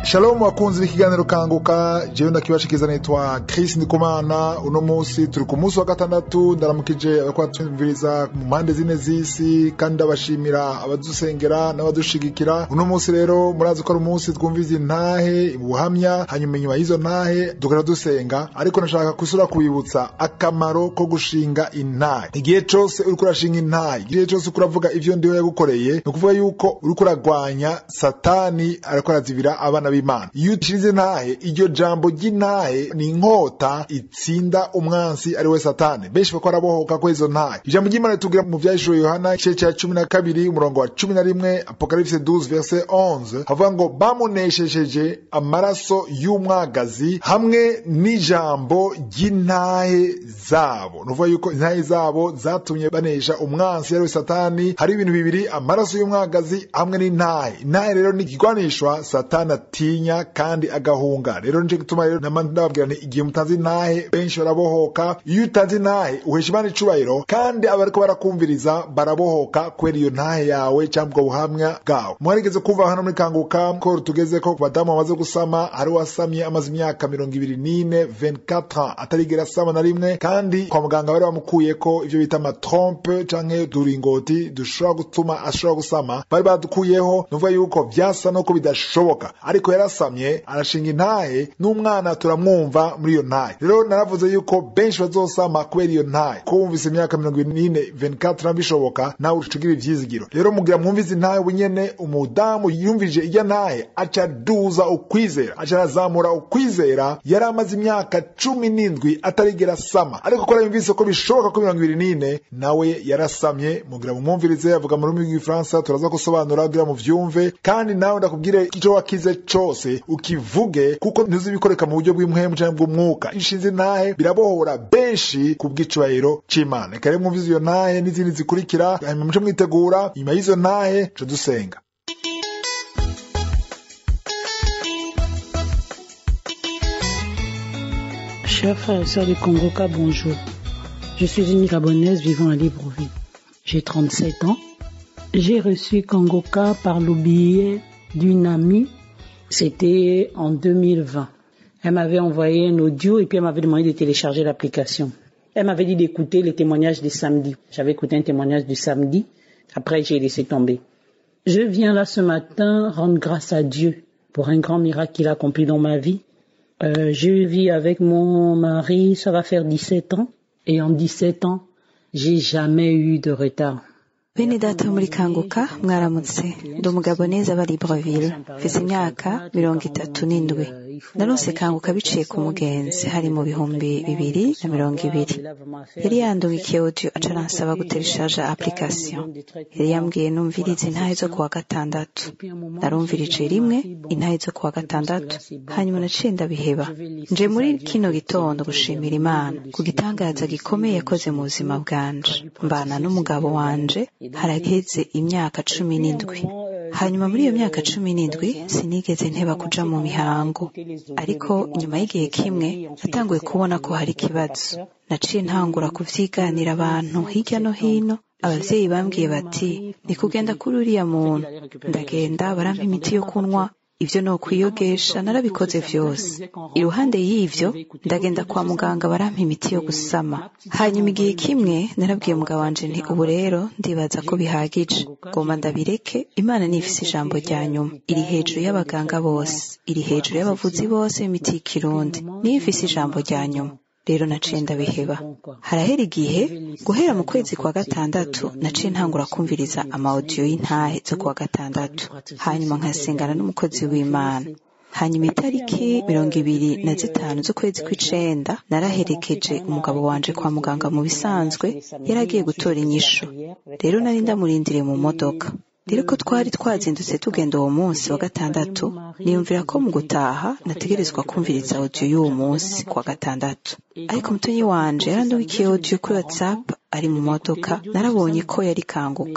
Shalom wakunzi b'ikiganiro kanguka jewe ndakibashikiza nitwa Chris Ndikumana uno musi turi ku munsi wa gatandatu ndaramukije abakora twumviriza mu mpande zine z'isi kandi ndabashimira abadusengera n'abadushigikira uno musi rero murazi ko ari umunsi twumviza intahe ubuhamya hanyuma inyuma y'izo ntahe dukora dusenga ariko nashaka kusura kubibutsa akamaro ko gushinga intahe igihe cose uriko urashinga intahe igihe cose uriko uravuga ivyo ndiwe yagukoreye ni ukuvuga yuko uriko uragwanya satani ariko arazibira abana b'imana iyo ucize intahe iryo jambo ry'intahe ni inkota itsinda umwansi ari we satani benshi bako barabohoka ko izo ntahe ijambo ry'imana ritubwira mu vyahishuriwe yohana igice ca cumi na kabiri umurongo wa cumi na rimwe apokalipse 12 verse 11 havuga ngo bamuneshesheje amaraso y'umwagazi hamwe n'ijambo ry'intahe zabo ni ukuvuga yuko intahe zabo zatumye banesha umwansi ari we satani hari ibintu bibiri amaraso y'umwagazi hamwe n'intahe intahe rero ni ikigwanishwa satani atinya kandi agahunga rero nico gituma rero nama ndababwira nti igihe mutanze intahe benshi barabohoka iyo utanze intahe uhesha imana icubahiro kandi abariko barakumviriza barabohoka kubera iyo ntahe yawe cyangwa ubwo buhamya bwawe mwarigeze kumva hano muri kanguka ko tugeze ko ku badamu bamaze gusama hari uwasamye amaze imyaka mirongo ibiri n'ine 24 ans atarigera asama na rimwe kandi kwa muganga bari bamukuyeko ivyo bita amatrompe canke uturingoti dushobora gutuma ashobora gusama bari badukuyeho nuvuga yuko vyasa nuko bidashoboka ariko yarasamye arashinga intahe n'umwana turamwumva muri iyo ntahe rero naravuze yuko benshi bazosama kubera iyo ntahe ko wumvise imyaka mirongo ibiri n'ine 24 bishoboka nawe ucugira ivyizigiro rero mugira mwumvize intahe bunyene umudamu yumvije irya ntahe aca duza ukwizera aca arazamura ukwizera yari amaze imyaka cumi n'indwi atarigera asama ariko ko yumvise ko bishoboka ko mirongo ibiri n'ine nawe yarasamye mugira mumwumvirize avuga mu rurimi rw'igifaransa turaza gusobanura kugira muvyumve kandi nawe ndakubwire ico wakize cose ukivuge kuko ntuzi bikoreka mu buryo bw'impwemu canke bw'umwuka inshinzi ntahe birabohora benshi ku bw'icubahiro c'imana reka rero mwumvize iyo ntahe n'izindi zikurikira hanyuma muce mwitegura inyuma y'izo ntahe co dusenga Chers frères et sœurs du Congoca, bonjour. Je suis une Gabonaise vivant à Libreville. J'ai 37 ans. J'ai reçu Congoca par le biais d'une amie. C'était en 2020. Elle m'avait envoyé un audio et puis elle m'avait demandé de télécharger l'application. Elle m'avait dit d'écouter les témoignages du samedi. J'avais écouté un témoignage du samedi. Après, j'ai laissé tomber. Je viens là ce matin rendre grâce à Dieu pour un grand miracle qu'il a accompli dans ma vie. Euh, je vis avec mon mari, ça va faire 17 ans. Et en 17 ans, j'ai jamais eu de retard. bene data muri kanguka mwaramutse ndi umugabo neza aba libreville mfise imyaka mirongo itatu n'indwi narose kanguka biciye ku mugenzi hari mu bihumbi bibiri na mirongo ibiri yari yandumikiye audio aca aransaba gutereshaja application yari yambwiye numvirize intahe zo kuwa gatandatu narumvirije rimwe intahe zo kuwa gatandatu hanyuma naciye ndabiheba nje muri kino gitondo gushimira imana ku gitangaza gikomeye yakoze mu buzima bwanje mbana n'umugabo wanje haraheze imyaka cumi n'indwi hanyuma muri iyo myaka cumi n'indwi sinigeze nteba kuja mu mihango ariko nyuma y'igihe kimwe natanguye kubona ko hari ikibazo naciye ntangura kuvyiganira abantu hirya no hino abavyeyi bambwiye bati ni kugenda kuri uriya muntu ndagenda barampa imiti yo kunywa ivyo no kwiyogesha narabikoze vyose iruhande y'ivyo ndagenda kwa muganga barampa imiti yo gusama hanyuma igihe kimwe narabwiye mugabo wanje nti ubu rero ndibaza ko bihagije ngomba ndabireke imana nifise ijambo rya nyuma iri hejuru y'abaganga bose iri hejuru y'abavuzi bose b'imiti y'ikirundi niyo ifise ijambo rya nyuma rero naciye ndabiheba harahera igihe guhera mu kwezi kwa gatandatu naciye ntangura kumviriza amawodiyo y'intahe zo kuwa gatandatu hanyuma nkasengana n'umukozi w'imana hanyuma itariki mirongo ibiri na zitanu z'ukwezi kw'icenda naraherekeje umugabo wanje kwa muganga mu bisanzwe yari agiye gutora inyishu rero nari ndamurindiriye mu modoka rero ko twari twazindutse tugenda uwo munsi wa gatandatu niyumvira ko mu gutaha nategerezwa kumviriza audio y'uwo munsi kwa gatandatu ariko mutonyi wanje yarandubikiye audio kuri whatsapp ari mu modoka narabonye ko yari kanguka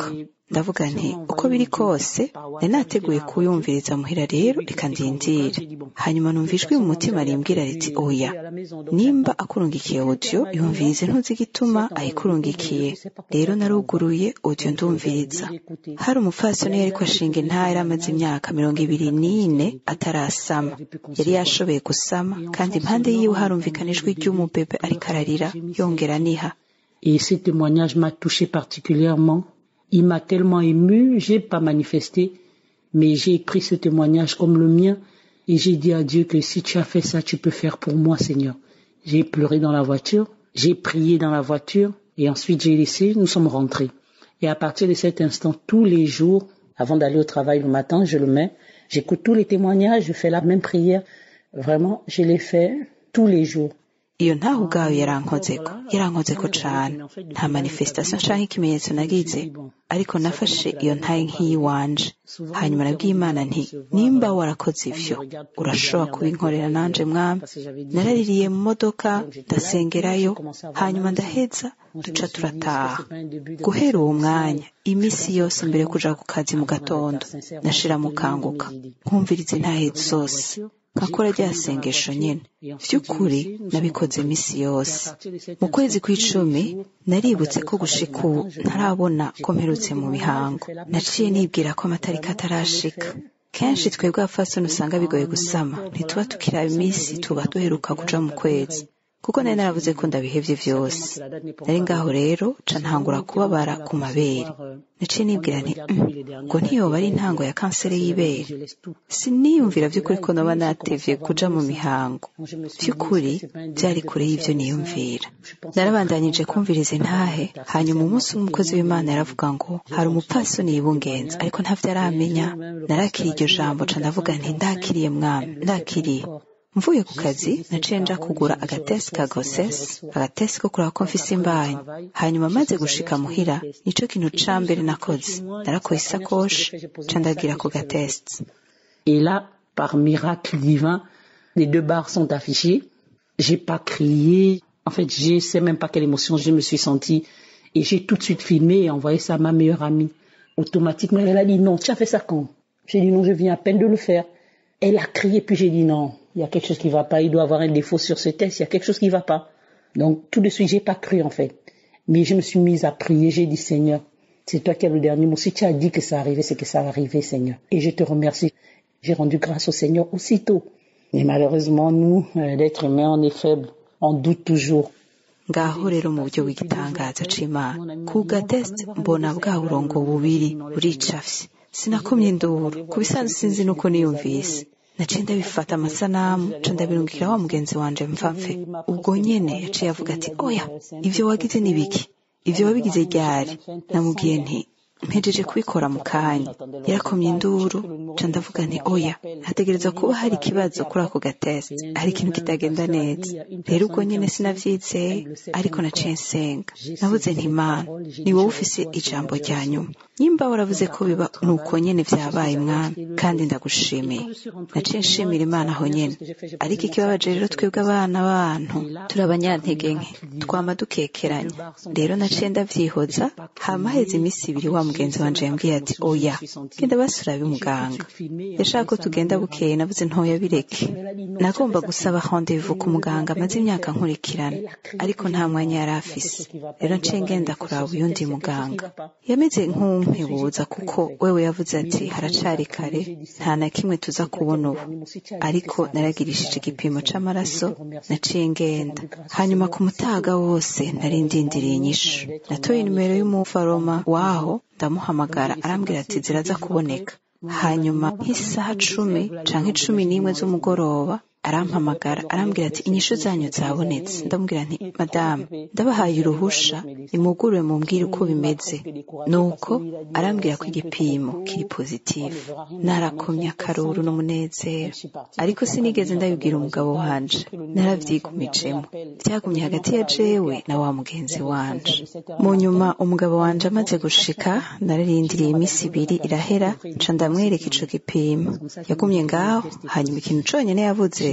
ndavuga nti uko biri kose nari nateguye kuyumviriza muhira rero reka ndindire hanyuma numva ijwi mu mutima rimbwira riti oya nimba akurungikiye audio yumvirize ntuzi igituma ayikurungikiye rero naruguruye audio ndumviriza hari umupfasoni yariko ashinga intara amaze imyaka mirongo ibiri n'ine atarasama yari yashoboye gusama kandi impande yiwe harumvikana ijwi ry'umubebe ariko ararira yongera aniha Et ce témoignage m'a touché particulièrement. Il m'a tellement ému, j'ai pas manifesté, mais j'ai pris ce témoignage comme le mien et j'ai dit à Dieu que si tu as fait ça, tu peux faire pour moi, Seigneur. J'ai pleuré dans la voiture, j'ai prié dans la voiture et ensuite j'ai laissé, nous sommes rentrés. Et à partir de cet instant, tous les jours, avant d'aller au travail le matin, je le mets, j'écoute tous les témoignages, je fais la même prière. Vraiment, je l'ai fait tous les jours. iyo ntaho ubwayo yarankozeko yarankozeko cane nta manifestation canke ikimenyetso nagize ariko nafashe iyo ntaye nk'iyiwanje hanyuma nabwiye imana nti nimba warakoze ivyo urashobora kubinkorera nanje mwami naraririye mu modoka ndasengerayo hanyuma ndaheza duca turataha guhera uwo mwanya imisi yose mbere yo kuja ku kazi mu gatondo nashira mukanguka nkumviriza intahe zose nkakora rya sengesho nyene vy'ukuri nabikoze imisi yose mu kwezi kw'icumi naributse ko gushika ubu ntarabona ko mperutse mu mihango naciye nibwira ko amatariki atarashika kenshi twebwe abafasoni usanga bigoye gusama ntituba tukiraba iminsi tuba duheruka kuja mu kwezi kuko nari naravuze ko ndabihevye vyose nari ngaho rero ca ntangura kubabara ku mabere naciye nibwira nti "Mm, ngo ntiyoba ari intango ya kanseri y'ibere siniyumvira vy'ukuri ko noba natevye kuja mu mihango vy'ukuri vyari kure y'ivyo niyumvira narabandanyije kumviriza intahe hanyuma umunsi umwe umukozi w'imana yaravuga ngo hari umupfasoni yibungenza ariko ntavyo aramenya narakiriye iryo jambo ca ndavuga nti ndakiriye mwami ndakiriye mvuye ku kazi naciye nja kugura agatesi ka gosesi agatesi ko kuraba ko mfise imbanyi hanyuma maze gushika muhira nico kintu ca mbere nakoze narakoye isakoshi ca ndagira ku gatesi Et là, par miracle divin, les deux barres sont affichées. J'ai pas crié. En fait, je sais même pas quelle émotion je me suis sentie. Et j'ai tout de suite filmé et envoyé ça à ma meilleure amie. Automatiquement, elle a dit non, tu as fait ça quand J'ai dit non, je viens à peine de le faire. Elle a crié, puis j'ai dit non, il y a quelque chose qui va pas, il doit avoir un défaut sur ce test, il y a quelque chose qui va pas. Donc, tout de suite, j'ai pas cru, en fait. Mais je me suis mise à prier, j'ai dit Seigneur, c'est toi qui as le dernier mot. Si tu as dit que ça arrivait, c'est que ça va arriver, Seigneur. Et je te remercie. J'ai rendu grâce au Seigneur aussitôt. Mais malheureusement, nous, euh, l'être humain, on est faible. On doute toujours. ngaho rero mu buryo bw'igitangaza c'imana ku gatesi mbona bwa burongo bubiri buricafye sinakomye induru ku bisanzwe sinzi nuko niyumvise naciye ndabifata amasanamu ca ndabirungikira wa mugenzi wanje mfapfe ubwo nyene yaciye avuga ati oya ivyo wagize ni biki ivyo wabigize ryari namubwiye nti mpejeje kubikora mu kanya yarakomye induru ca ndavuga nti oya hategereza kuba hari ikibazo kuri ako gatesi hari ikintu kitagenda neza rero ubwo nyene sinavyizeye ariko naciye nsenga navuze nti mana ni wowe ufise ijambo rya nyuma nyimba waravuze ko biba nuko nyene vyabaye mwami kandi ndagushimiye naciye nshimira imana aho nyene ariko ikibabaje rero twebwe abana b'abantu turi abanyantege nke twama dukekeranya rero naciye ndavyihoza hama heza imisi ibiri wa mugenzi wanje yambwiye ati oya genda basurabe muganga yashaka ko tugenda bukeye navuze ntoya bireke nagomba gusaba rendez-vous ku muganga amaze imyaka nkurikirana ariko nta mwanya yari afise rero nciye ngenda kuraba uyundi muganga yameze nk'umpebuza kuko wewe yavuze ati haracari kare nta na kimwe tuza kubona ubu ariko naragirishije igipimo c'amaraso naciye ngenda hanyuma ku mutaga wose nari ndindiriye inyishu natoye nimero y'umufaroma waho ndamuhamagara arambwira ati ziraza kuboneka hanyuma nk'isaha cumi canke cumi n'imwe z'umugoroba arampamagara arambwira ati inyishu zanyu zabonetse ndamubwira nti madamu ndabahaye uruhusha nimugurure mumbwire uko bimeze nuko arambwira ko igipimo kiri pozitifu narakomye akaruru n'umunezero ariko sinigeze ndabibwira umugabo wanje naravyigumijemo vyagumye hagati ya jewe na wa mugenzi wanje mu nyuma umugabo wanje amaze gushika nararindiriye iminsi ibiri irahera nca ndamwereka ico gipimo yagumye ngaho hanyuma ikintu conyene yavuze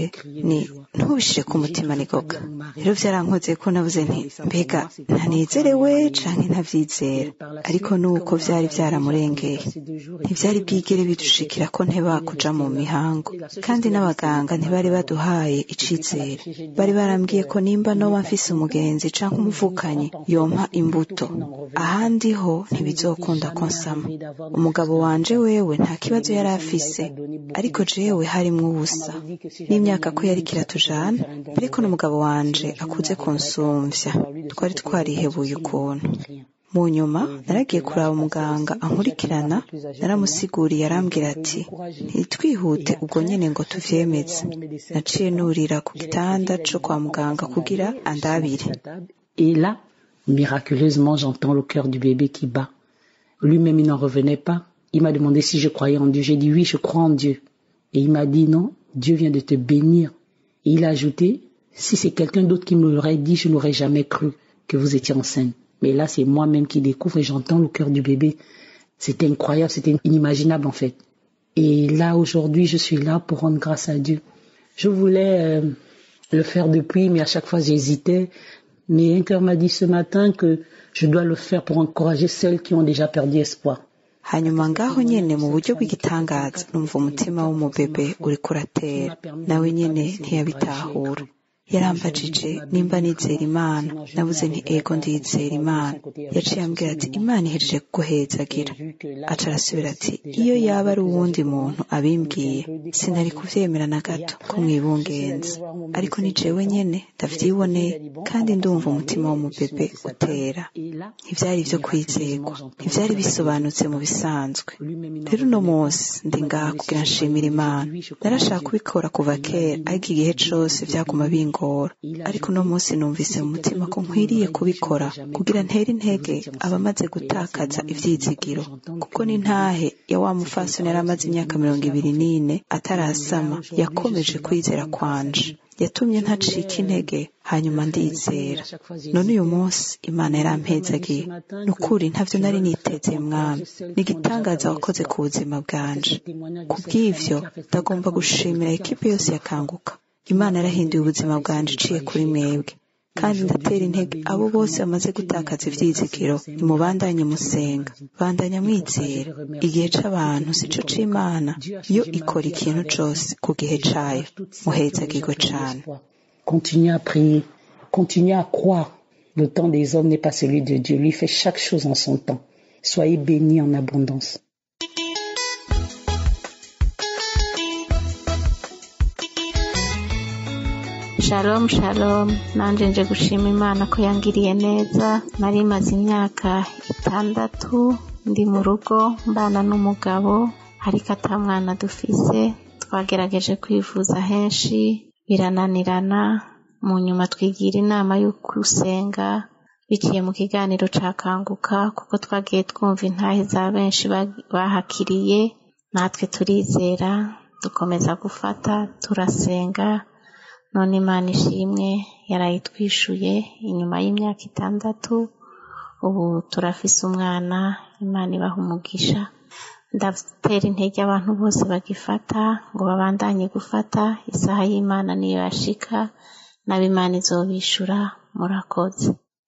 ni ntubishire ku mutima nigoga rero vyarankoze ko navuze nti mbega ntanezerewe canke ntavyizera ariko nuko vyari vyaramurengeye ntivyari bwigere bidushikira ko nteba kuja mu mihango kandi n'abaganga ntibari baduhaye icizere bari barambwiye ko nimba noba mfise umugenzi canke umuvukanyi yompa imbuto ahandi ho ntibizokunda ko nsama umugabo wanje wewe nta kibazo yari afise ariko jewe harimwo ubusa n'imyaka ko yariko iratujana ariko n'umugabo wanje akuze kunsumvya twari twarihebuye ukuntu mu nyuma naragiye kuraba umuganga ankurikirana naramusiguriye arambwira ati ntitwihute ubwo nyene ngo tuvyemeze naciye nurira ku gitanda co kwa muganga kugira andabire Et là, miraculeusement, j'entends le cœur du bébé qui bat. Lui-même, il n'en revenait pas. Il m'a demandé si je croyais en Dieu. J'ai dit oui, je crois en Dieu. Et il m'a dit non, Dieu vient de te bénir. Et il a ajouté, si c'est quelqu'un d'autre qui me l'aurait dit, je n'aurais jamais cru que vous étiez enceinte. Mais là, c'est moi-même qui découvre et j'entends le cœur du bébé. C'était incroyable, c'était inimaginable en fait. Et là, aujourd'hui, je suis là pour rendre grâce à Dieu. Je voulais euh, le faire depuis, mais à chaque fois j'hésitais. Mais un cœur m'a dit ce matin que je dois le faire pour encourager celles qui ont déjà perdu espoir. hanyuma ngaho nyene mu buryo bw'igitangaza numva umutima w'umubebe uriko uratera nawe nyene ntiyabitahura yarambajije nimba nizera imana nabuze nti ego ndizera imana yaciye ambwira ati imana ihejeje kuguhezagira aca arasubira ati iyo yaba ari uwundi muntu abimbwiye sinari kuvyemera na gato ko mwibungenza ariko ni jewe nyene ndavyiboneye kandi ndumva umutima w'umubebe utera ntivyari ivyo kwizegwa ntivyari bisobanutse mu bisanzwe rero uno munsi ndi ngaha kugira nshimira imana narashaka kubikora kuva kera ariko igihe cose vyaguma bingora ariko uno munsi numvise mu mutima ko nkwiriye kubikora kugira ntere intege abamaze gutakaza ivyizigiro kuko ni ntahe ya wa mufasoni yari amaze imyaka mirongo ibiri n'ine atarasama yakomeje kwizera kwanje yatumye ntacika intege hanyuma ndizera none uyu munsi imana yarampezagiye ni ukuri ntavyo nari niteze mwami ni igitangaza wakoze ku buzima bwanje ku bw'ivyo ndagomba gushimira ekipe yose yakanguka imana yarahinduye ubuzima bwanje iciye kuri mwebwe kandi ndatera intege abo bose bamaze gutakaza ivyizigiro nimubandanye musenga bandanya mwizera igihe c'abantu sico c'imana yo ikora ikintu cose ku gihe cayo muhezagirwe cane Continuez à prier, continuez à croire. Le temps des hommes n'est pas celui de Dieu. Lui fait chaque chose en son temps. Soyez bénis en abondance. shalom shalom nanje nje gushima imana ko yangiriye neza nari maze imyaka itandatu ndi mu rugo mbana n'umugabo ariko ata mwana dufise twagerageje kwivuza henshi birananirana mu nyuma twigira inama yo gusenga biciye mu kiganiro ca kanguka kuko twagiye twumva intahe za benshi bahakiriye natwe turizera dukomeza gufata turasenga none imana ishimwe yarayitwishuye inyuma y'imyaka itandatu ubu turafise umwana imana ibaha umugisha ndatera intege abantu bose bagifata ngo babandanye gufata isaha y'imana niyo yashika nabo imana izobishura murakoze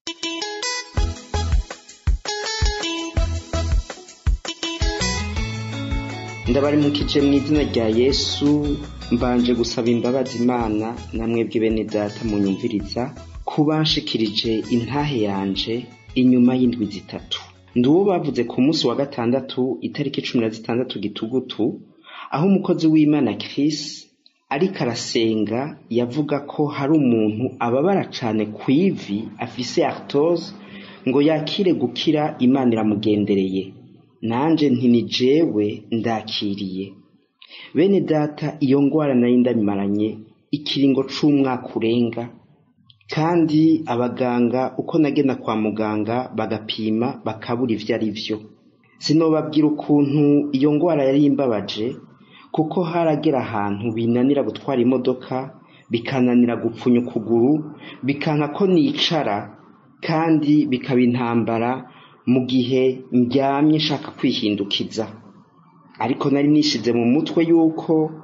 ndabarimukije mu izina rya yesu mbanje gusaba imbabazi imana namwebwe bene data munyumviriza kubanshikirije intahe yanje inyuma y'indwi zitatu ndi uwo bavuze ku munsi wa gatandatu itariki cumi na zitandatu gitugutu aho umukozi w'imana Chris ariko arasenga yavuga ko hari umuntu ababara cane ku ivi afise artose ngo yakire gukira imana iramugendereye nanje nti ni jewe ndakiriye bene data iyo ngwara nari ndabimaranye ikiringo c'umwaka urenga kandi abaganga uko nagenda kwa muganga bagapima bakabura ivyo ari vyo sinobabwira ukuntu iyo ngwara yari imbabaje kuko haragera ahantu binanira gutwara imodoka bikananira gupfunya ukuguru bikanka ko nicara kandi bikaba intambara mu gihe ndyamye nshaka kwihindukiza ariko nari nishize mu mutwe yuko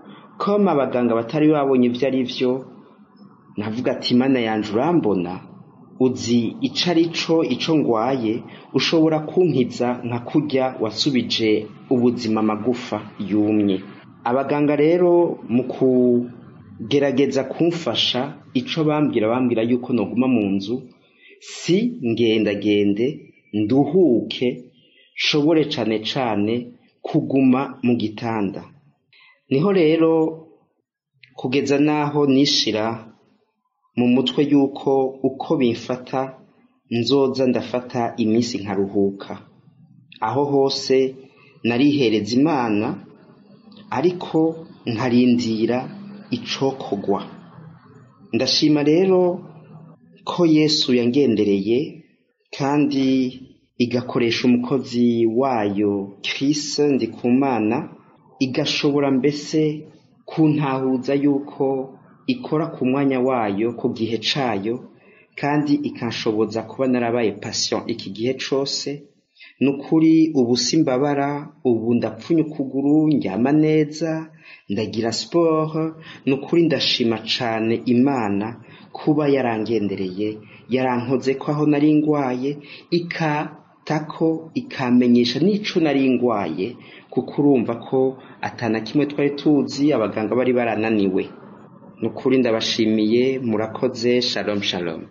koma abaganga batari babonye ibyo ari byo navuga ati imana yanjye urambona uzi ico ari cyo icyo ngwaye ushobora kunkiza nka kurya wasubije ubuzima amagufa yumye abaganga rero mu kugerageza kumfasha icyo bambwira bambwira yuko noguma mu nzu si ngendagende nduhuke nshobore cyane cyane kuguma mu gitanda niho rero kugeza n'aho nishira mu mutwe yuko uko bimfata nzoza ndafata iminsi nkaruhuka aho hose narihereza imana ariko nkarindira icokogwa ndashima rero ko yesu yangendereye kandi igakoresha umukozi wayo kirisi ndikumana igashobora mbese kuntahuza yuko ikora ku mwanya wayo ku gihe cayo kandi ikanshoboza kuba narabaye patient iki gihe cose ni ukuri ubu simbabara ubu ndapfunya ukuguru ndyama neza ndagira siporo ni ukuri ndashima cane imana kuba yarangendereye yarankoze ko aho nari ngwaye ikatako ikamenyesha n'ico nari ngwaye kuko urumva ko atana kimwe twari tuzi abaganga bari barananiwe ni ukuri ndabashimiye murakoze shalom shalom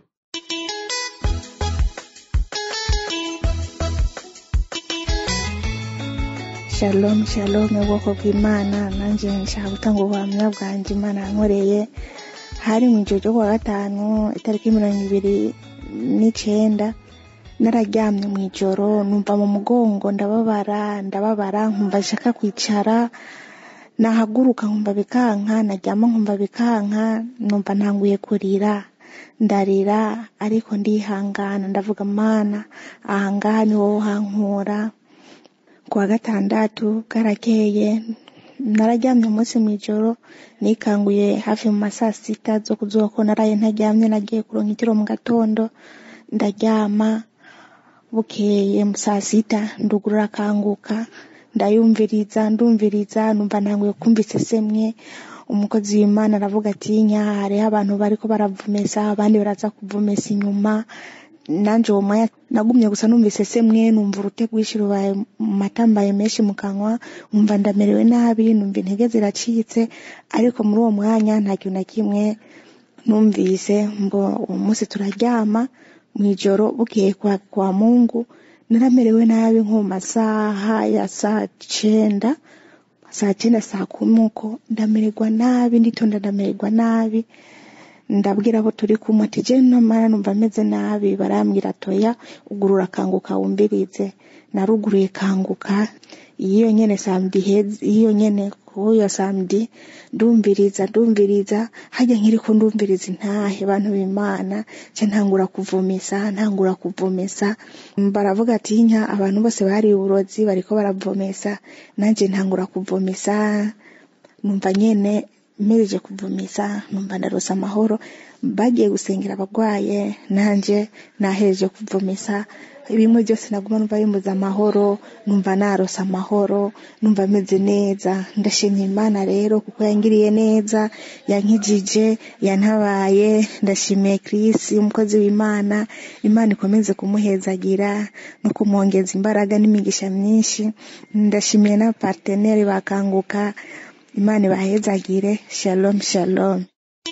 shalom shalom ubwoko bw'imana nanjye nshaka gutanga ubuhamya bwanjye imana yankoreye hari mu ijoro ryo kuwa gatanu itariki mirongo ibiri n'icenda nararyamye mu ijoro numva mu mugongo ndababara ndababara nkumva nshaka kwicara nahaguruka nkumva bikanka naryama nkumva bikanka numva ntanguye kurira ndarira ariko ndihangana ndavuga mana ahangaha ni wowe uhankura kuwa gatandatu bwarakeye nararyamye umunsi mu ijoro nikanguye hafi mu ma saa sita zo kuzuba ko naraye ntaryamye nagiye kuronka itiro mu gatondo ndaryama bukeye mu saa sita ndugurura akanguka ndayumviriza ndumviriza numva ntanguye kumva isesemwe umukozi w'imana aravuga ati nya hariho abantu bariko baravumesa abandi baraza kuvumesa inyuma nanje uwo mwanya nagumye gusa numva isesemwe numva urute rwinshi rubaye matambaye menshi mu kanwa nkumva ndamerewe nabi numva intege ziracitse ariko muri uwo mwanya nta kintu na kimwe numvise ngo uwo munsi turaryama mu ijoro bukeye kwa, kwa mungu naramerewe nabi nko mu masaha ya saa cenda saa cenda saa kumi uko ndamererwa nabi nditonda ndamererwa nabi ndabwira abo turi kumwe ati je namara numva meze nabi barambwira toya ugurura kanguka wumbirize naruguruye kanguka iyo nyene samedi hezi iyo nyene kuyo samedi ndumviriza ndumviriza hajya nkiriko ndumviriza intahe bantu b'imana ce ntangura kuvomesa ntangura kuvomesa baravuga ati nka abantu bose bari uburozi bariko baravomesa nanje ntangura kuvomesa numva nyene mpereje kuvomesa numva ndarose amahoro bagiye gusengera abagwaye nanje nahereje kuvomesa bimwe byose naguma numva bimbuza amahoro numva narose amahoro numva meze neza ndashimye imana rero kuko yangiriye neza yankijije yantabaye ndashimiye Chris umukozi w'imana imana ikomeze kumuhezagira no kumwongeza imbaraga n'imigisha myinshi ndashimiye n'abaparteneri bakanguka imana ibahezagire shalom shalom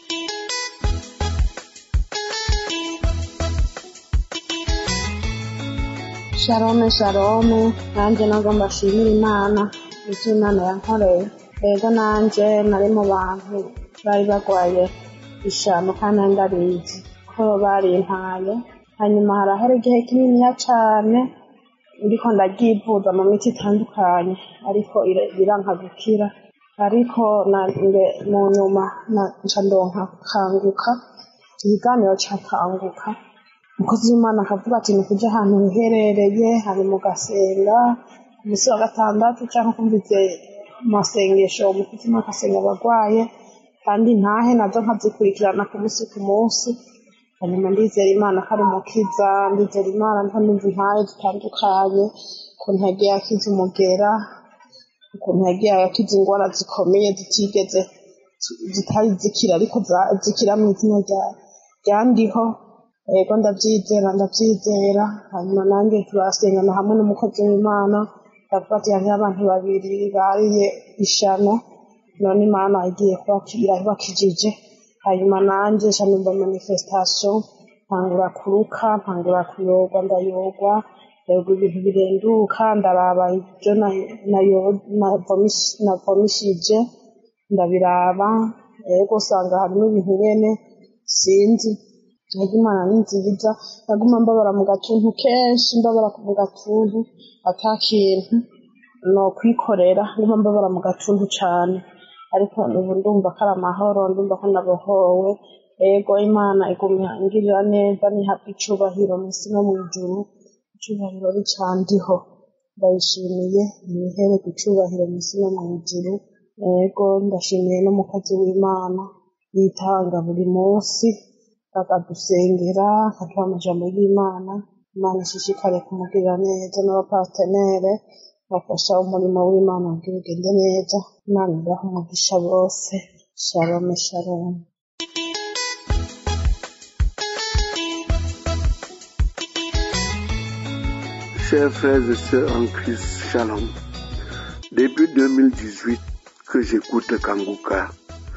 shalome shalome nanjye nabwo mbashimira imana icyo imana yankoreye rero nanjye nari mu bantu bari barwaye ishano kandi ndabizi ko barimpaye hanyuma harahera igihe kininiya cyane ndiko ndabyivuza mu miti itandukanye ariko biranka gukira ariko mu nyuma nca ndonka kanguka ikiganiro cyakanguka umukozi w'imana akavuga ati ni kujya ahantu hiherereye hari mu gasenga ku munsi wa gatandatu cyangwa kumvize amasengesho umutima agasenga abarwaye kandi ntahe nazo nkazikurikirana ku munsi ku munsi hanyuma ndizera imana ko ari umukiza ndizera imana nta numva intahe zitandukanye ukuntu yagiye akiza umugera ukuntu yagiye akiza indwara zikomeye zitigeze zitari zikira ariko zikira mu izina ryandiho yego ndabyizera ndabyizera hanyuma nanjye turasengana hamwe n'umukozi w'imana ndavuga ati hariho abantu babiri bariye ishano none imana igiye irabakijije hanyuma nanjye shanumva manifestation ntangura kuruka ntangura kuyogwa ndayogwa yego ibintu birenduka ndaraba ibyo navomishije ndabiraba yego usanga harimo ibintu bene sinzi yego imana ni nziza naguma mbabara mu gatuntu kenshi mbabara mu gatuntu ata kintu no kwikorera nguma mbabara mu gatuntu cyane ariko ubu ndumva ko ari amahoro ndumva ko nabohowe yego imana igumya ingirira neza nihabwa icubahiro mu isi no mu ijuru icubahiro ricandiho ndayishimiye imihereko icubahiro mu isi no mu ijuru yego ndashimiye n'umukozi w'imana yitanga buri munsi akadusengera akaduha amajambo y'imana imana ishishikare kumugirira neza n'abapatenere bafasha umurimo w'imana kugira ugende neza imana ibaha umugisha bose shalome shalome Chers frères et sœurs en Christ, Shalom. Depuis 2018 que j'écoute Kanguka,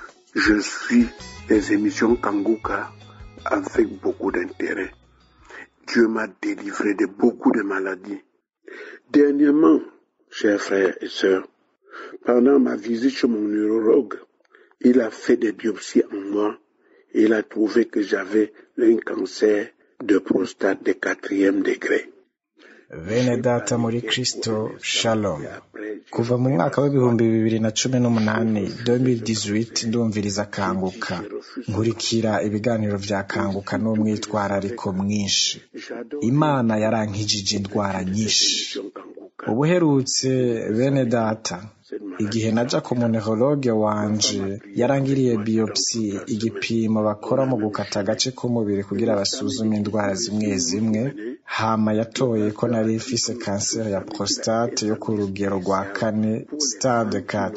je suis les émissions Kanguka avec beaucoup d'intérêt. Dieu m'a délivré de beaucoup de maladies. Dernièrement, chers frères et sœurs, pendant ma visite chez mon neurologue, il a fait des biopsies en moi et il a trouvé que j'avais un cancer de prostate de quatrième degré. bene data muri kristo shalom kuva mu mwaka w'ibihumbi bibiri na cumi n'umunani 2018 ndumviriza kanguka nkurikira ibiganiro bya kanguka n'umwitwarariko mwinshi imana yarankijije indwara nyinshi ubuherutse bene data igihe naja ku munehologe wanje yarangiriye biopsi igipimo bakora mu gukata agace k'umubiri kugira basuzume indwara zimwe zimwe hama yatoye ko nari mfise kanseri ya prostate yo ku rugero rwa kane stade 4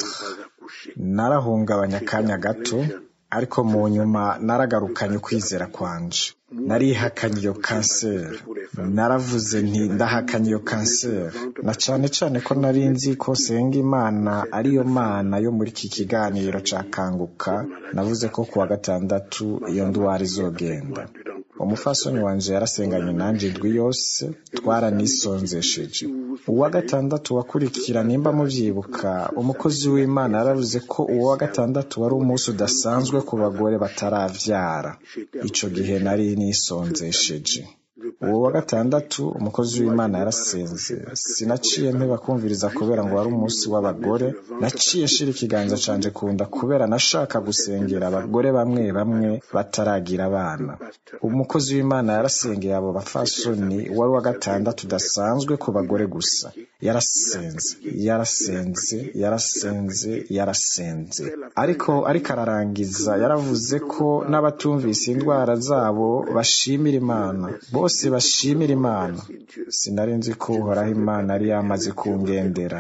narahungabanya akanya gato ariko mu nyuma naragarukanye ukwizera kwanje narihakanye iyo kanseri naravuze nti ndahakanye iyo kanseri na cane cane ko nari nzi ko senga imana ariyo mana yo muri iki kiganiro ca kanguka navuze ko kuwa gatandatu iyo ndwara izogenda umufasoni wanje yarasenganye nanje indwi yose twaranisonzesheje uwa gatandatu wakurikira nimba muvyibuka umukozi w'imana yaravuze ko uwo wa gatandatu wari umunsi udasanzwe ku bagore bataravyara ico gihe nari nisonzesheje uwo wa gatandatu umukozi w'imana yarasenze sinaciye mpeba kumviriza kubera ngo wari umunsi w'abagore naciye nshira ikiganza canje kunda kubera nashaka gusengera abagore bamwe bamwe bataragira abana umukozi w'imana yarasengeye abo bafasoni wari wa gatandatu udasanzwe ku bagore gusa yarasenze yarasenze yarasenze yarasenze ariko ariko ararangiza yaravuze ko n'abatumvise indwara zabo bashimira imana bose bashimira imana sinari nzi ko uhoraho imana yari yamaze kungendera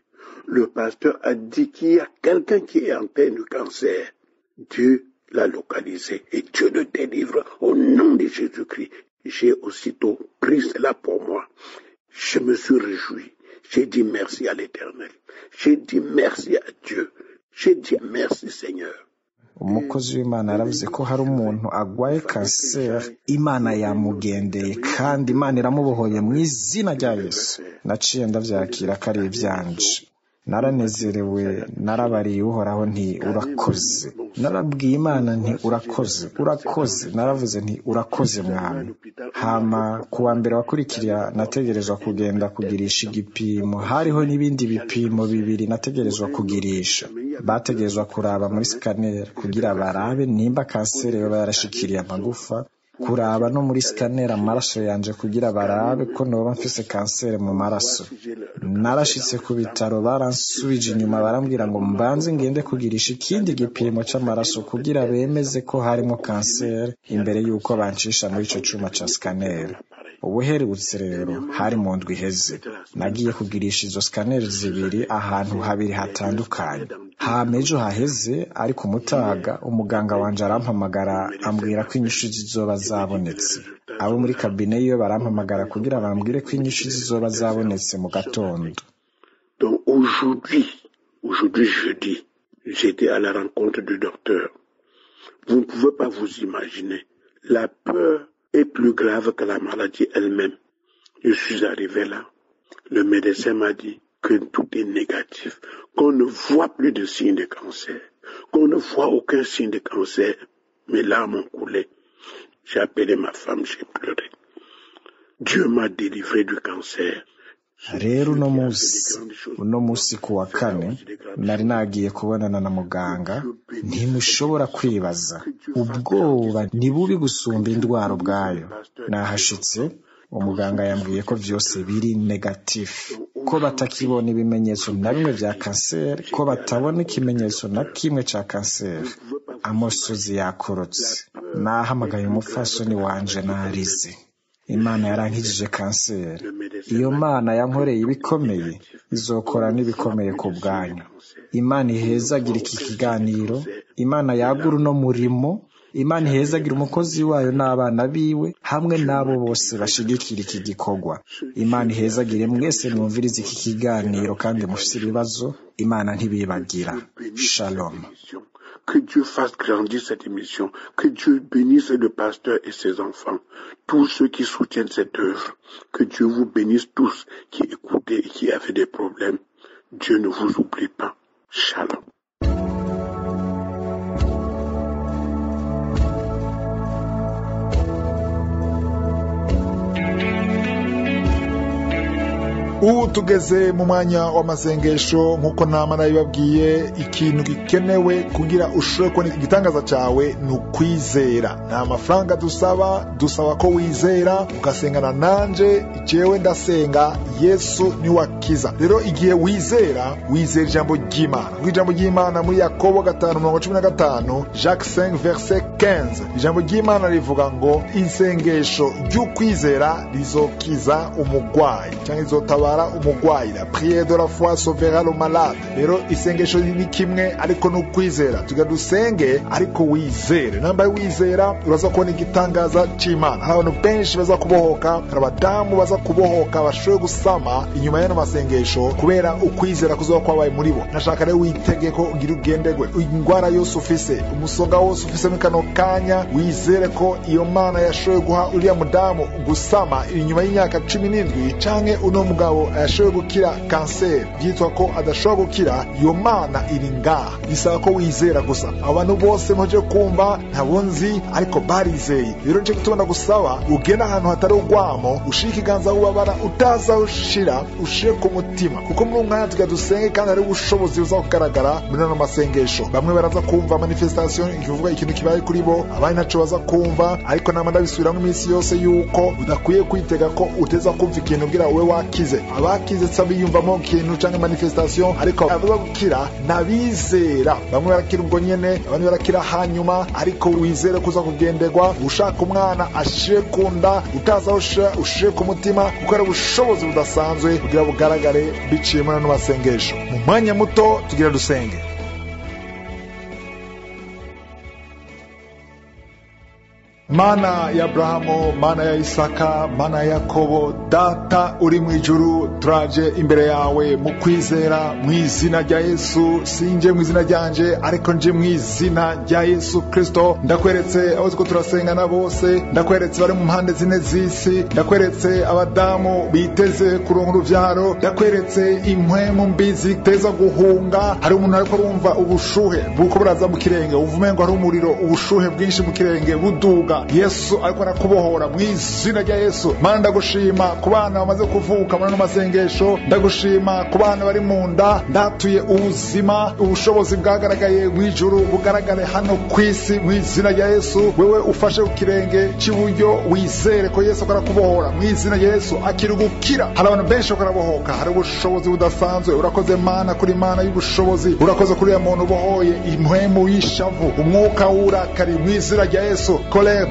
Le pasteur a dit qu'il y a quelqu'un qui est en plein de cancer. Dieu l'a localisé et Dieu le délivre au nom de Jésus-Christ. J'ai aussitôt pris cela pour moi. Je me suis réjoui. J'ai dit merci à l'éternel. J'ai dit merci à Dieu. J'ai dit merci Seigneur. umukozi w'imana yaravuze ko hari umuntu agwaye kanseri imana yamugendeye kandi imana iramubohoye mu izina rya yesu naciye ndabyakira ko ari ibyanje naranezerewe narabariye uhoraho nti urakoze narabwiye imana nti urakoze urakoze naravuze nti urakoze mwami hama ku wa mbere wakurikira nategerezwa kugenda kugirisha igipimo hariho n'ibindi bipimo bibiri nategerezwa kugirisha bategerezwa kuraba muri sikaneri kugira barabe nimba kanseri yoba yarashikiriye amagufa kuraba no muri sikaneri amaraso yanje kugira barabe ko noba mfise kanseri mu maraso narashitse ku bitaro baransubije inyuma barambwira ngo mbanze ngende kugirisha ikindi gipimo c'amaraso kugira bemeze ko harimo kanseri imbere y'uko bancisha muri ico cuma ca sikaneri ubuherutse rero hari mu ndwi iheze nagiye kugirisha izo sikaneri zibiri ahantu habiri hatandukanye hama ejo haheze ariko umutaga umuganga wanje arampamagara ambwira ko inyishu zizoba zabonetse abo muri kabine yiwe barampamagara kugira bambwire ko inyishu zizoba zabonetse mu gatondo Donc aujourd'hui, aujourd'hui jeudi, j'étais à la rencontre du docteur. Vous ne pouvez pas vous imaginer. La peur est plus grave que la maladie elle-même. Je suis arrivé là. Le médecin m'a dit que tout est négatif, qu'on ne voit plus de signes de cancer, qu'on ne voit aucun signe de cancer. Mes larmes ont coulé. J'ai appelé ma femme, j'ai pleuré. Dieu m'a délivré du cancer. rero uno munsi uno munsi ku wa kane nari nagiye kubonana na muganga ntimushobora kwibaza ubwoba ni bubi gusumba indwara ubwayo nahashitse umuganga yambwiye ko byose biri negatifu ko batakibona ibimenyetso na bimwe bya kanseri ko batabona ikimenyetso na kimwe cya kanseri amosozi yakorotse nahamagaye umupfasoni wanje narize imana yarankijije kanseri iyo mana yankoreye ibikomeye izokora n'ibikomeye ku bwanyu imana ihezagira iki kiganiro imana yagura uno murimo imana ihezagira umukozi wayo n'abana biwe hamwe n'abo bose bashigikira iki gikorwa imana ihezagire mwese mwumvirize iki kiganiro kandi mufite ibibazo imana ntibibagira shalom Que Dieu fasse grandir cette émission. Que Dieu bénisse le pasteur et ses enfants. Tous ceux qui soutiennent cette œuvre. Que Dieu vous bénisse tous qui écoutez et qui avez des problèmes. Dieu ne vous oublie pas. Shalom. ubu tugeze mu mwanya w'amasengesho nk'uko nama nabibabwiye ikintu gikenewe kugira ushobore kubona igitangaza cyawe ni ukwizera nta mafaranga dusaba dusaba ko wizera ugasengana nanje jewe ndasenga yesu niwe akiza rero igihe wizera wizera ijambo ry'imana kuko ijambo ry'imana muri yakobo gatanu mirongo cumi na gatanu jacques 5 verse 15 ijambo ry'imana rivuga ngo isengesho ry'ukwizera rizokiza umugwayi cyangwa rizotabara umugwayi la prière de la foi sauvera le malade rero isengesho ni kimwe ariko ni ukwizera tuga dusenge ariko wizere nambaye wizera uraza kubona igitangaza c'imana hari abantu benshi baza kubohoka hari abadamu baza kubohoka bashoboye gusama inyuma y'ano masengesho kubera ukwizera kuzoba kwabaye muri bo nashaka rero witege ko ugira ugendegwe indwara yose ufise umusonga wose ufise muri kano kanya wizere ko iyo mana yashoboye guha uriya mudamu gusama inyuma y'imyaka cumi n'indwi canke uno mugabo yashoboye gukira kanseri byitwa ko adashobora gukira iyo mana iri ngaha bisaba ko wizera gusa abantu bose muje kumva ntabo nzi ariko barizeye rero nje gutunda gusaba ugenda ahantu hatari urwamo ushire ikiganza ubabara utaza ushira ushire ku mutima kuko muri umwanya tuga dusenge kandi hari ubushobozi buza kugaragara muri ano masengesho bamwe baraza kumva manifestation ikivuga ikintu kibaye kuri bo abandi ntaco baza kumva ariko nama ndabisubiramo iminsi yose yuko udakwiye kwitega ko uteza kumva ikintu kugira ube wakize abakize tsa biyumvamo ikintu canke manifestation ariko abaza gukira nabizera bamwe barakira ubwo nyene abandi barakira hanyuma ariko wizere kuza kugenderwa ushaka umwana ashire ku nda utaza ushira ushire ku mutima kuko ari ubushobozi budasanzwe kugira bugaragare biciye muri ano masengesho mu mwanya muto tugira dusenge mana ya aburahamu mana ya isaka mana ya yakobo data uri mu ijuru turaje imbere yawe mu kwizera mu izina rya yesu sinje mu izina ryanje ariko nje mu izina rya yesu kirisito ndakweretse abo ko turasengana bose ndakweretse bari mu mpande zine z'isi ndakweretse abadamu biteze kuronka urubyaro ndakweretse impwemu mbi ziteza guhunga hari umuntu ariko arumva ubushuhe buko buraza mu kirenge wumva umengo hari umuriro ubushuhe bwinshi mu kirenge buduga yesu ariko arakubohora mu izina rya yesu mana ndagushima ku bana bamaze kuvuka muri ano masengesho ndagushima ku bana bari mu nda ndatuye ubuzima ubushobozi bwagaragaye mu ijuru bugaragare hano ku isi mu izina rya yesu wewe ufashe ku kirenge cy'iburyo wizere ko yesu akora kubohora mu izina rya yesu akiri gukira hari abantu benshi bakora bohoka hari ubushobozi budasanzwe urakoze mana kuri mana y'ubushobozi urakoze kuri uriya muntu ubohoye impwemu y'ishavu umwuka w'uburakari mu izina rya yesu kolere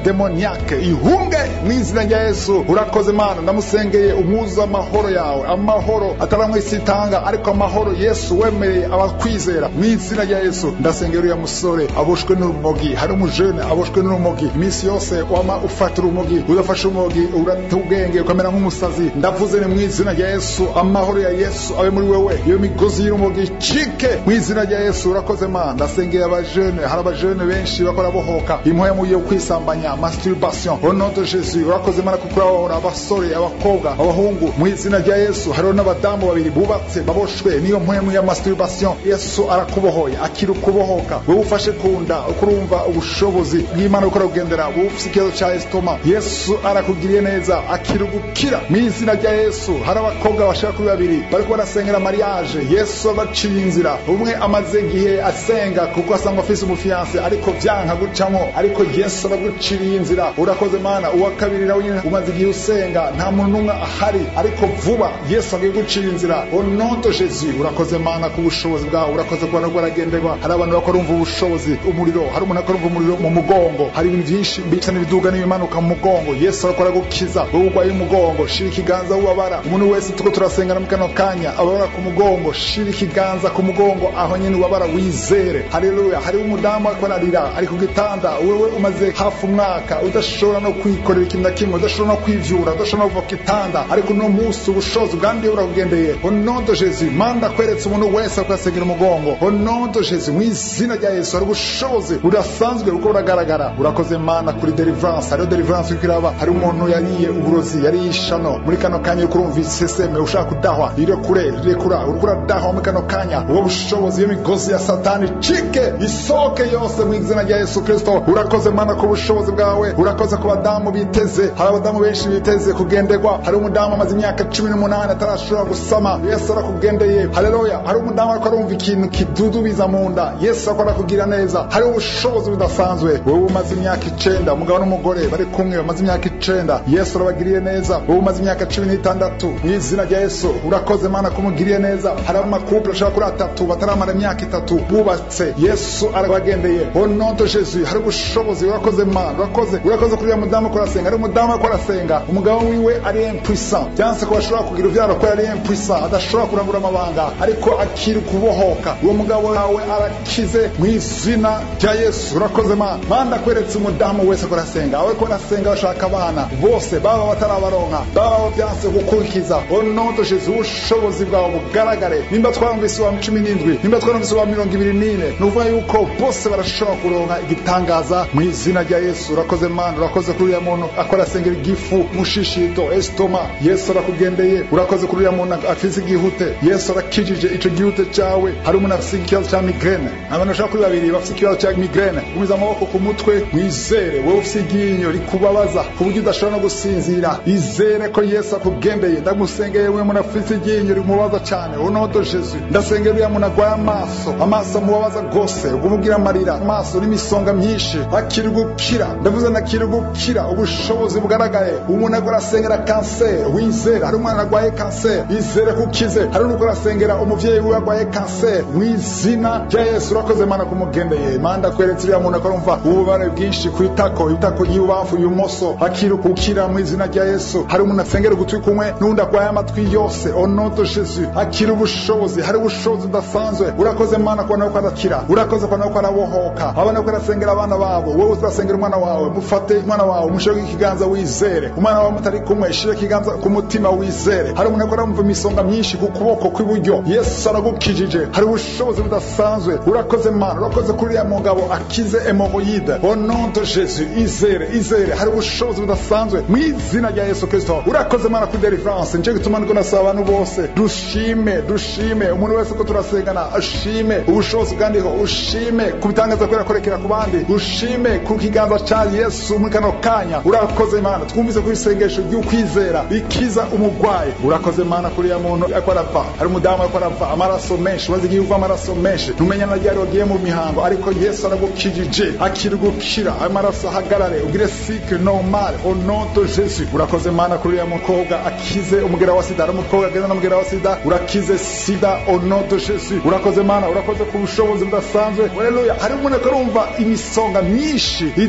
demoniaque ihunge mu izina rya yesu urakoze mana ndamusengeye umwuzu amahoro yawe amahoro ataramwe isi itanga ariko amahoro yesu wemereye abakwizera mu izina rya yesu ndasengera uriya musore aboshwe n'urumogi hari umujene aboshwe n'urumogi iminsi yose wama ufata urumogi udafashe urumogi urata ubwenge ukamera nk'umusazi ndavuze ni mu izina rya yesu amahoro ya yesu abe muri wewe iyo migozi y'urumogi icike mu izina rya yesu urakoze mana ndasengeye abajene hari abajene benshi bakora bohoka impuya mu yo kwisambanya masturbation au nom de jésus urakoze mana kuko urabahora abasore abakobwa abahungu mu izina rya yesu hariho n'abadamu babiri bubatse baboshwe niyo mpwemu ya masturbation yesu arakubohoye akiri ukubohoka wowe ufashe ku nda ukurumva ubushobozi bw'imana bukora kugendera wowe ufite ikibazo cya esitoma yesu arakugiriye neza akiri gukira mu izina rya yesu hari abakobwa bashaka kuri babiri bariko barasengera mariage yesu abaciye inzira umwe amaze igihe asenga kuko asanga afise umufiyanse ariko vyanka gucamo ariko yesu araguciriye inzira urakoze mana uwa kabiri nawe nyine umaze igihe usenga nta muntu n'umwe ahari ariko vuba yesu agiye gucira inzira onoto jesu urakoze mana ku bushobozi bwawe urakoze kuba nabwo aragenderwa hari abantu bakora umva ubushobozi umuriro hari umuntu akora umva umuriro mu mugongo hari ibintu byinshi bisa n'ibiduga n'ibimanuka mu mugongo yesu arakora gukiza wowe urwaye umugongo shira ikiganza wubabara umuntu wese tuko turasengana mu kano kanya ababara ku mugongo shira ikiganza ku mugongo aho nyine ubabara wizere haleluya hariho umudamu ariko ararira ari ku gitanda wewe umaze hafi umwaka udashobora no kwikorera ikintu na kimwe udashobora no kwivyura udashobora no kuva ku gitanda ariko uno munsi ubushobozi bwandiye burakugendeye onodo jesu manda kweretse umuntu wese akasengera umugongo onodo jesu mu izina rya yesu hari ubushobozi budasanzwe buko buragaragara urakoze mana kuri deliverance hariho deliverance uriko iraba hari umuntu yariye uburozi yariye ishano muri kano kanya uriko urumva iseseme ushaka kudahwa irekure rirekura uriko uradahwa muri kano kanya uwo bushobozi iyo migozi ya satani cike isoke yose mu izina rya yesu kristo urakoze mana ku bushobozi bwawe urakoze ku badamu biteze hari abadamu benshi biteze kugenderwa hari umudamu amaze imyaka cumi n'umunani atarashobora gusama yesu arakugendeye haleluya hari umudamu ariko arumva ikintu kidudubiza mu nda yesu ariko arakugirira neza hari ubushobozi budasanzwe wowe umaze imyaka icenda umugabo n'umugore bari kumwe bamaze imyaka icenda yesu arabagiriye neza wowe umaze imyaka cumi n'itandatu mu izina rya yesu urakoze mana kumugiriye neza hari amakupule ashobora kuri atatu bataramara imyaka itatu bubatse yesu arabagendeye onoto jesu hari ubushobozi urakoze mana urakoze urakoze kuri uriya mudamu ko arasenga hari umudamu ariko arasenga umugabo wiwe ari impuissant byanse ko bashobora kugira uvyaro ko ari impuissant adashobora kurangura amabanga ariko akiri kubohoka uwo mugabo wawe arakize mu izina rya yesu urakoze mana manda kweretse umudamu wese ko arasenga awe ko arasenga bashaka abana bose baba batarabaronka baba byanse gukurikiza onoto jesu ubushobozi bwawe bugaragare nimba twarumvise wa cumi n'indwi nimba twarumvise wa mirongo ibiri n'ine ni ukuvuga yuko bose barashobora kuronka igitangaza mu izina rya yesu urakoze mana urakoze kuri uriya muntu akora asengera igifu mushishito esitoma yesu arakugendeye urakoze kuri uriya muntu afise igihute yesu arakijije ico gihute cawe hari umuntu afise ikibazo ca migrene abantu bashaka kuri babiri bafise ikibazo ca migrene gumiza amaboko ku mutwe mwizere wowe ufise iryinyo rikubabaza ku buryo udashobora no gusinzira izere ko yesu akugendeye ndamusengeye we muntu afise iryinyo rimubabaza cane unodo jesu ndasengera uriya muntu agwaye amaso amaso amubabaza rwose ugumugira amarira amaso n'imisonga myinshi akiri gukira ndavuze nakiri gukira ubushobozi bugaragaye umuntu agora asengera kanseri wizere hari umwana agwaye kanseri izere kukize hari n'uko arasengera umuvyeyi wiwe agwaye kanseri mu izina rya yesu urakoze mana kumugendeye manda kweretse uriya muntu akorumva ububabare bwinshi ku itako itako ry'ibubamfu ibumoso akiri gukira mu izina rya yesu hari umuntu asengera ugutwi kumwe n'undi agwaye amatwi yose onoto jesu akiri ubushobozi hari ubushobozi budasanzwe urakoze mana kubona ko arakira urakoze kubona ko arabohoka abana ko arasengera abana babo wowe urasengera umwana wawe mufate umwana wawe mushire ikiganza wizere umwana wawe mutari kumwe shire ikiganza ku mutima wizere hari umuntu akora mva imisonga myinshi ku kuboko kw'iburyo yesu aragukijije hari ubushobozi budasanzwe urakoze mana urakoze kuri uriya mugabo akize hemoroyide onondo jesu izere izere hari ubushobozi budasanzwe mu izina rya yesu kristo urakoze mana kuri deliverance nje gituma ndiko nasaba abantu bose dushime dushime umuntu wese ko turasengana ashime ubushobozi bwandiho ushime ku bitangaza ko yakorekera ku bandi ushime ku kiganza ca yesu muri kano kanya urakoze mana twumvise ku isengesho ry'ukwizera ikiza umugwayi urakoze mana kuri ya muntu ariko arava hari umudamu ariko arava amaraso menshi maze igihe uva amaraso menshi ntumenya na ryari wagiye mu mihango ariko yesu aragukijije akiri gukira amaraso ahagarare ugire cycle normal au nom de jésus urakoze mana kuri ya mukobwa akize umugera wa sida hari umukobwa agenda n'umugera wa sida urakize sida au nom de jésus urakoze mana urakoze ku bushobozi budasanzwe haleluya hari umuntu ariko arumva imisonga myinshi iduga mu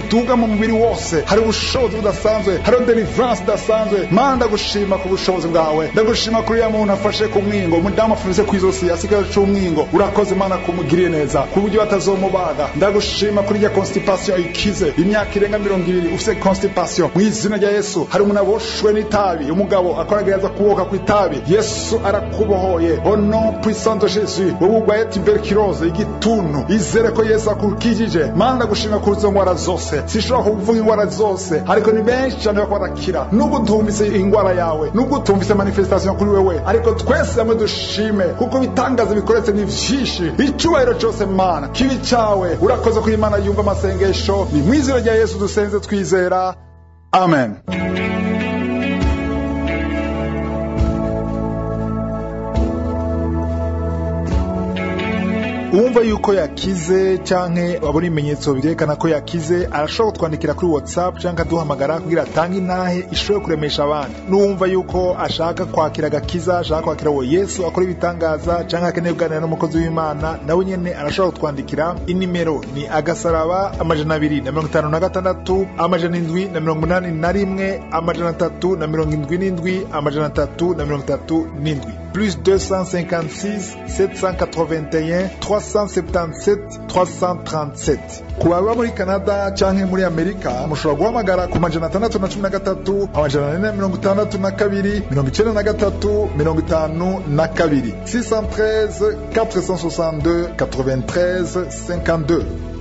mu mubiri wose hari ubushobozi budasanzwe hari deliverance idasanzwe mana ndagushima ku bushobozi bwawe ndagushima kuri ya muntu afashe ku mwingo umudamu afunze ku izosi asigaye c'umwingo urakoze mana kumugiriye neza ku buryo batazomubaga ndagushima kuri rya constipation ikize imyaka irenga mirongo ibiri ufise constipation mu izina rya yesu hari umuntu aboshwe n'itabi umugabo akoragereza kuboka ku itabi yesu arakubohoye au nom puissant de jésus wowe urwaye tuberculose igituntu izere ko yesu akurukijije mana ndagushima kuri izo ngwara zose sinshobora kuvuga ingwara zose ariko ni benshi cyane bako barakira nubwo utumvise ingwara yawe nubwo utumvise manifestation kuri wewe ariko twese hamwe dushime kuko bitangaza bikoretse ni vyinshi icyubahiro cyose mana kibi cyawe urakoze ko imana yumva amasengesho ni mu izina rya yesu dusenze twizera amen uwumva yuko yakize canke abona ibimenyetso byerekana ko yakize arashobora kutwandikira kuri whatsapp canke aduhamagara kugira atange intahe ishobore kuremesha abandi n'uwumva yuko ashaka kwakira agakiza ashaka kwakira uwo yesu akora ibitangaza canke akeneye kuganira n'umukozi w'imana nawe nyene arashobora kutwandikira inimero ni agasaraba amajana abiri na mirongo itanu na gatandatu amajana indwi na mirongo inani na rimwe amajana atatu na mirongo indwi n'indwi amajana atatu na mirongo itatu n'indwi plus 256 781 377 337 ku baba muri canada canke muri amerika mushobora guhamagara ku majana atandatu na cumi na gatatu amajana ane na mirongo itandatu na kabiri mirongo icenda na gatatu mirongo itanu na kabiri 613 462 93 52